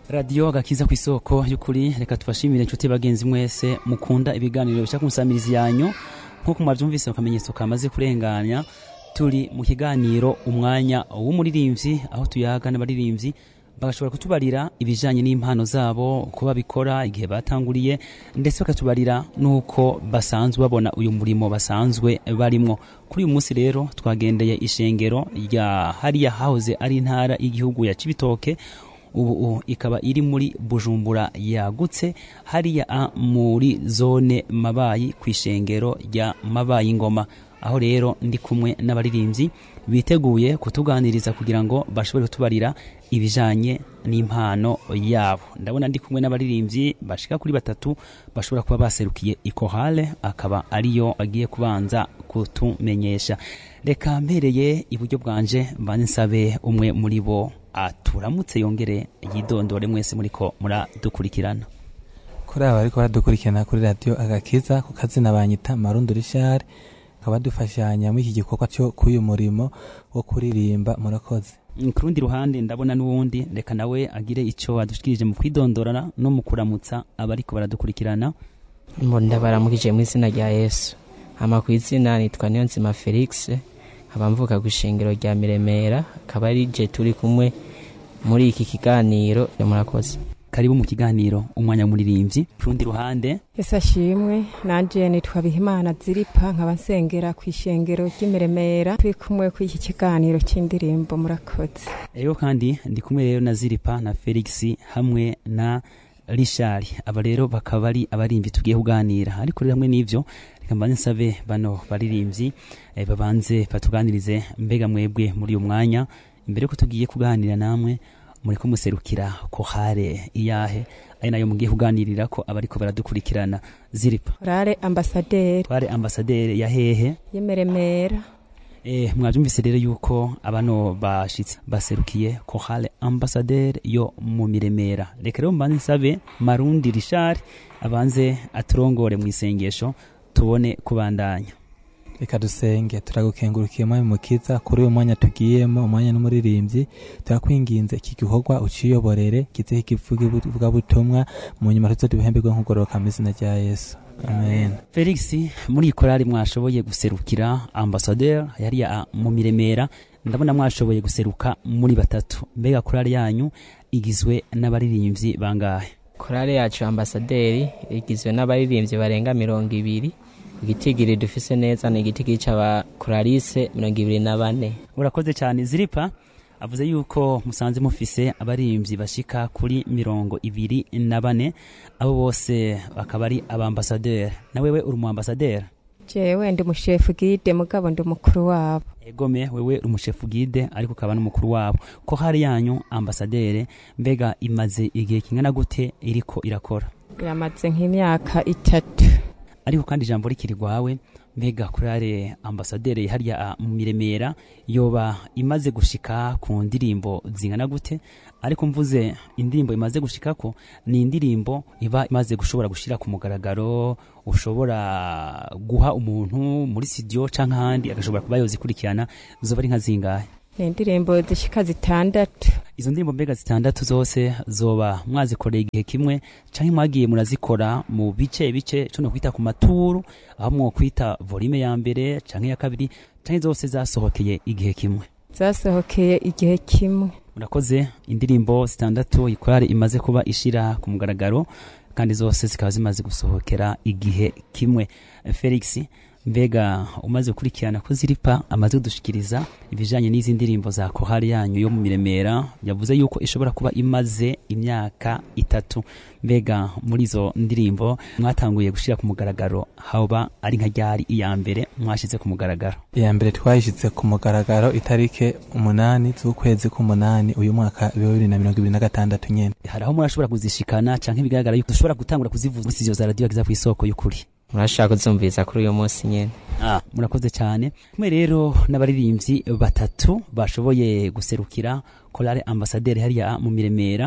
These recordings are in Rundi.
radiyo gakiza ku isoko y'ukuri reka tubashimire inshuti bagenzi mwese mukunda ibiganiro bishaka kumusamiriza yanyu nk'uko mwabyumvise mu kamenyetso kamaze kurenganya turi mu kiganiro umwanya w'umuririmbyi aho tuyaga n'abaririmbyi bagashobora kutubarira ibijyanye n'impano zabo uko babikora igihe batanguriye ndetse bakatubarira n'uko basanzwe babona uyu murimo basanzwe barimo kuri uyu munsi rero twagendeye ishengero rya hariya hahoze ari intara y'igihugu ya cibitoke ubu ikaba iri muri bujumbura yagutse hariya muri zone mabayi ku ishengero rya mabayi ngoma aho rero ndi kumwe n'abaririmbyi biteguye kutuganiriza kugira ngo bashobore kutubarira ibijanye n'impano yabo ndabona ndi kumwe n'abaririmbyi bashika kuri batatu bashobora kuba baserukiye ikohale akaba ariyo agiye kubanza kutumenyesha reka mbereye iburyo bwanje mbanze nsabe umwe muri bo aturamutse yongere yidondore mwese muriko muradukurikirana kuri aba ariko baradukurikirana kuri radiyo agakiza ku kazina banyita marundo rishari bakaba dufashanya muri iki gikorwa cyo k'uyu murimo wo kuririmba murakoze ku rundi ruhande ndabona n'uwundi reka nawe agire icyo adushikirije mu kwidondorana no mu kuramutsa abariko baradukurikirana ndabaramukije mu izina rya yesu hama ku izina nitwa niyonzima felix nkaba mvuka ku ishengero rya miremera akaba ari je turi kumwe muri iki kiganiro murakoze karibu mu kiganiro umwanya w'umuririmbyi ku rundi ruhande ese ashimwe nanje nitwa bihimana ziripa nkaba nsengera ku ishengero ry'imiremera turi kumwe ku iki kiganiro cy'indirimbo murakoze rero kandi ndi kumwe rero na ziripa na felix hamwe na rishari aba rero bakaba ari abarimbi tugiye kuganira ariko rero hamwe n'ivyo reka mbanze nsabe bano baririmbyi eh, babanze batuganirize mbega mwebwe muri uyu mwanya imbere yuko tugiye kuganira namwe muriko muserukira kohare iyahe ari nayo mugiye kuganirira ko abariko baradukurikirana ziripa korale ambasaderi tware ambasaderi ya hehe y'imiremera Eh, mwabyumvise rero yuko abano bashitse baserukiye kohale ambasaderi yo mu miremera reka rero mbanze nsabe marundi rishari abanze aturongore mu isengesho tubone kubandanya reka dusenge turagukengurukiye mwami mukiza kuri uyu mwanya tugiyemo umwanya n'umuririmbyi turakwinginze iki gikorwa uciyoborere kizeho ikivugabutumwa mu nyuma tuzo duhemberwe nk'ugororoka mu izina rya yesu amen felix muri iyi korari mwashoboye guserukira ambasaderi yariya mu miremera ndabona mwashoboye guseruka muri batatu mbega korari yanyu igizwe n'abaririmbyi bangahe korale yacu ambasaderi igizwe n'abaririmbyi barenga mirongo ibiri igitigiri dufise neza ni igitigiri c'abakoralise mirongo ibiri na bane urakoze cyane ziripa avuze yuko musanze mufise abaririmbyi bashika kuri mirongo ibiri na bane abo bose bakaba ari abambasaderi na wewe uri umu ambasaderi jewe ndi umushefu gide mugabo ndi umukuru wabo egome wewe uri umushefu gide ariko ukaba n'umukuru wabo ko hari yanyu ambasaderi mbega imaze igihe kingana gute iriko irakora yamaze nk'imyaka itatu ariko kandi ijambo rikiri rwawe mbega kurare ambasaderi hariya mu miremera yoba imaze gushika ku ndirimbo zingana gute ariko mvuze indirimbo imaze gushikako ni indirimbo iba imaze gushobora gushira ku mugaragaro ushobora guha umuntu muri studio canke ahandi agashobora kuba yozikurikirana zoba ari nka zingahe ni indirimbo zishika zitandatu izo ndirimbo mbega zitandatu zose zoba mwazikoreye igihe kimwe canke mwagiye murazikora mu bice bice co no kwita ku maturu aho mwo kwita volume ya mbere canke ya kabiri canke zose zasohokeye igihe kimwe zasohokeye igihe kimwe murakoze indirimbo zitandatu ikorari imaze kuba ishira ku mugaragaro kandi zose zikaba zimaze gusohokera igihe kimwe felix mbega umaze gukurikirana ko ziripa amaze kudushikiriza ibijanye n'izi ndirimbo za kohari yanyu yo mu miremera yavuze yuko ishobora kuba imaze imyaka itatu mbega muri izo ndirimbo mwatanguye gushira ku mugaragaro haba ari nka ryari iya mbere mwashize ku mugaragaro iya mbere twayishyize ku mugaragaro itarike umunani z'ukwezi k'umunani uyu mwaka bibiri na mirongo ibiri na gatandatu nyene hari aho murashobora kuzishikana canke bigaragara yuko dushobora gutangura kuzivuza muri studio za radio agiza ku isoko y'ukuri murashaka kuzumviza kuri uyu munsi nyene Ah, murakoze cyane kumwe rero n'abaririmbyi batatu bashoboye guserukira korale ambasaderi hariya mu miremera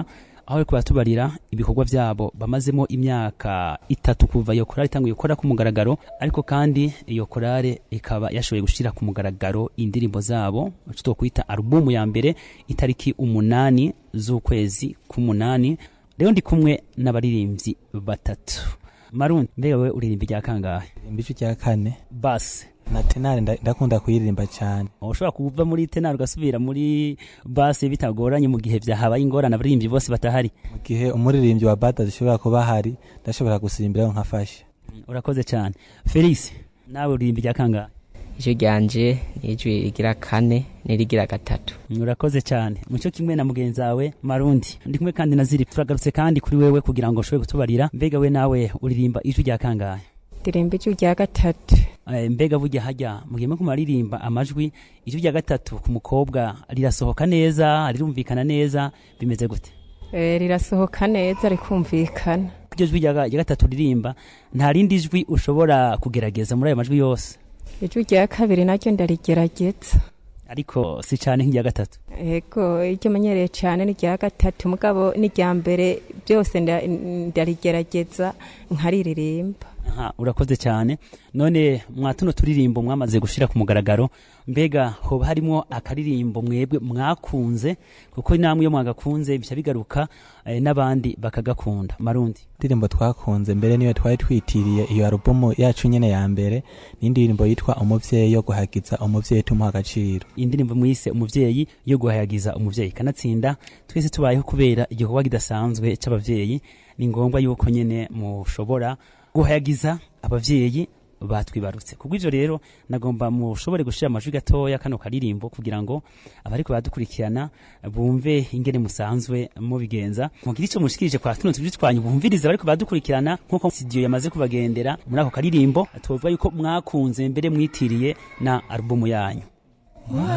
aho bariko baratubarira ibikorwa vyabo bamazemo imyaka itatu kuva iyo korale itanguye gukora ku mugaragaro ariko kandi iyo korale ikaba yashoboye gushira ku mugaragaro indirimbo zabo ico twokwita alubumu ya mbere itariki umunani z'ukwezi k'umunani rero ndi kumwe n'abaririmbyi batatu marundi mbega wewe uririmba rya kangahe imbico rya kane basi na tenare nda- ndakunda kuyiririmba cyane ushobora kuva muri tenari ugasubira muri basi bitagoranye mu gihe vyahabaye ingorane abaririmbyi bose batahari mu gihe umuririmbyi wa bada zishobora kuba hari ndashobora gusimbiraho nkafasha urakoze cyane felix nawe uririmba rya kangahe ijwi ryanje ni ijwi rigira kane n'irigira gatatu urakoze cyane mucyo kimwe na mugenzi wawe marundi ndi kumwe kandi na ziri turagarutse kandi kuri wewe kugira ngo ushobore kutubarira mbega we nawe uririmba ijwi rya kangahe ndirimba ijwi rya gatatu Eh, mbega burya hajya mugiye ko muraririmba amajwi ijwi rya gatatu ku mukobwa rirasohoka neza rirumvikana neza bimeze gute Eh, rirasohoka neza rikumvikana iryo jwi rya rya gatatu ririmba nta rindi jwi ushobora kugerageza muri ayo majwi yose ijwi rya kabiri naryo ndarigerageza ariko si cyane nk'irya gatatu ego iryo menyereye cyane ni rya gatatu mugabo n'irya mbere byose nda- ndarigerageza nkaririmba aha urakoze cyane none mwa tuno turirimbo mwamaze gushira ku mugaragaro mbega hoba harimo akaririmbo mwebwe mwakunze kuko namwe iyo mwagakunze bica bigaruka eh, n'abandi bakagakunda marundi indirimbo twakunze mbere niyo twari twitiriye iyo alubumu yacu nyene ya mbere n'indirimbo yitwa umuvyeyi yo guhagiza umuvyeyi tumuha agaciro indirimbo mwise umuvyeyi yo guhayagiza umuvyeyi kanatsinda twese tubayeho kubera igikorwa kidasanzwe c'abavyeyi ni ngombwa yuko nyene mushobora guhayagiza abavyeyi batwibarutse kubw'ivyo rero nagomba mushobore gushira amajwi gatoya kano karirimbo kugira ngo abariko badukurikirana bumve ingene musanzwe mubigenza mugire ico mushikirije kwa tuno tujwi twanyu bumvirize abariko badukurikirana nk'uko studio yamaze kubagendera muri ako karirimbo tuvuga yuko mwakunze mbere mwitiriye na alubumu yanyu